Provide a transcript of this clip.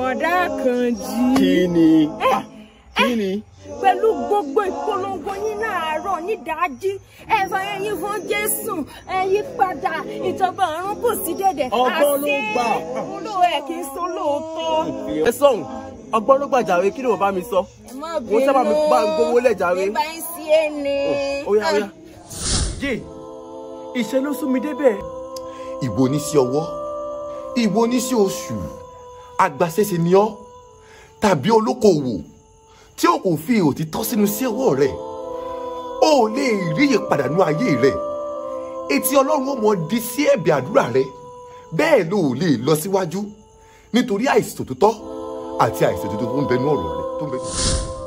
bọ̀dá Àkànjí. kí ni Ah, kí ni pẹ̀lú gbogbo ìpolongo yín láàárọ̀ nídàájí ẹ̀fọn ẹ̀yin fún Jésù ẹ̀yin padà ìjọba ọ̀run kù sí dẹ̀dẹ̀ Ọgbọ́n ló gbà. múlò ẹ̀ kì í sọ lóòótọ́. ẹ sọ̀hún ọgbọ́n ló gbàjàre kí ni mo bá mi sọ ẹ má Mo sábà mi bá ń gbowó lẹ̀ jàre. nígbà yín sí ẹni. ó yá ó yá. jẹ́ ìṣe ló sún mi débẹ̀. ìwọ oníṣẹ́ ọwọ́ ìwọ oníṣẹ́ oṣù agbaṣẹ́ṣe ni ọ́ tàbí olókoòwò tí o kò fi òtítọ́ sínú sí ọwọ́ rẹ̀ o ò lè rí ìpadànù ayé rẹ̀ etí ọlọ́run ó mọ di sí ẹ̀bẹ̀ àdúrà rẹ̀ bẹ́ẹ̀ ló ò lè lọ síwájú nítorí àìsòtítọ́ àti àìsòtítọ́ tó ń bẹnu ọ̀rọ̀ rẹ̀ tó ń bẹ.